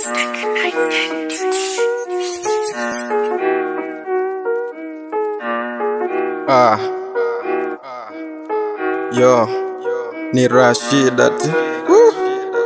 Ah. Yo, ni Rashida ati. Woo.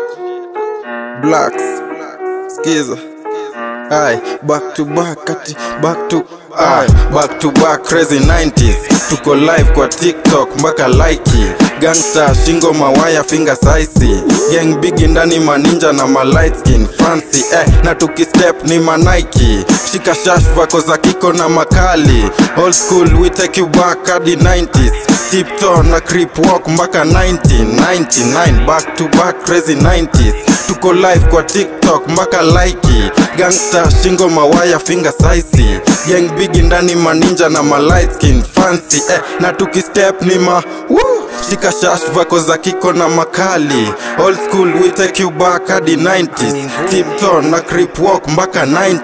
Blacks. Skiza. Aye, back to back ati back to Aye, back to back crazy 90s tuko live kwa tiktok mpaka laiki gangsta shingo mawaya finger saisi gang bigi ndani maninja na malight skin fancy eh, na tukistep ni manaiki shika shash vako za kiko na makali old school we take you back hadi 90s tipto na creep walk mpaka 1999 back to back crazy 90s tuko live kwa tiktok mpaka laiki gangsta shingo mawaya finger saisi gang bigi ndani maninja na malight skin fancy eh, na tukistep ni ma Woo! shika shash vako za kiko na makali old school we take you back hadi 90s tipton na creep walk mpaka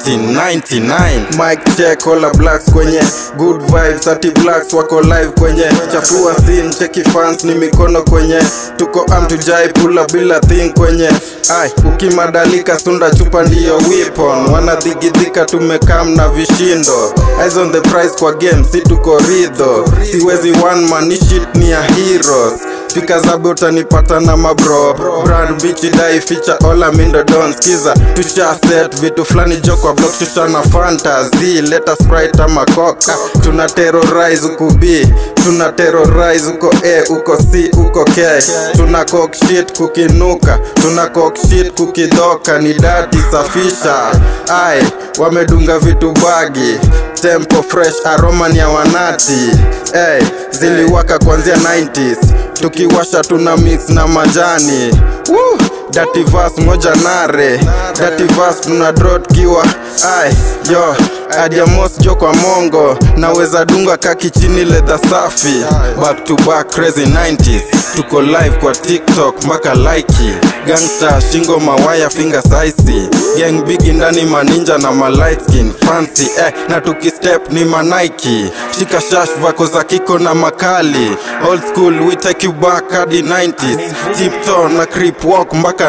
1999 mic check all blacks kwenye good vibes ati blacks wako live kwenye chafua scene cheki fans ni mikono kwenye tuko am tujai pula bila thing kwenye ai ukimadalika sunda chupa ndiyo weapon wanadhigidhika tumekam na vishindo eyes on the price kwa game si tuko ridho siwezi one man ni shit ni ya heroes fika zabe utanipata na mabro brand bichi dai feature ola mindo don skiza tusha set vitu fulani jo kwa block tusha na fantasy leta sprite ama coca tuna terrorize uko b tuna terrorize uko a uko c uko k tuna cock shit kukinuka tuna cock shit kukidoka ni dati safisha ai wamedunga vitu bagi tempo fresh aroma ni ya wanati hey, ziliwaka kuanzia 90s tukiwasha tuna mix na majani Woo! Dirty verse moja nare Dirty verse tuna drot kiwa ai yo adiamos jo kwa mongo naweza dunga kaki chini ledha safi back to back crazy 90s tuko live kwa tiktok mpaka laiki gangsta shingo mawaya finger saisi gang bigi ndani maninja na malight skin fancy eh, na tukistep ni manaiki shika shash vako za kiko na makali old school we take you back hadi 90s tipto na creep walk mpaka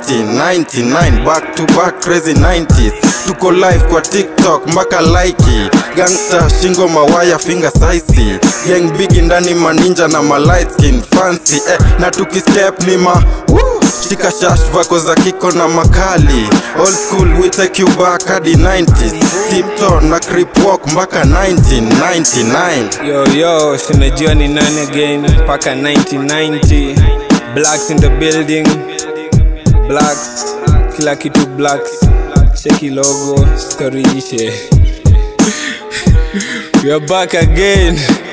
1999 back to back crazy 90s tuko live kwa tiktok mpaka laiki gangsta shingo mawaya finger saisi gang bigi ndani maninja na malight skin fancy eh, na tukistep ni ma Woo! shika shash vako za kiko na makali old school we take you back hadi 90s tipto na creep walk mpaka 1999 Yo yo, sinajua ni nani again mpaka 1990 Blacks in the building Blacks, kila kitu blacks Cheki logo, story ishe We are back again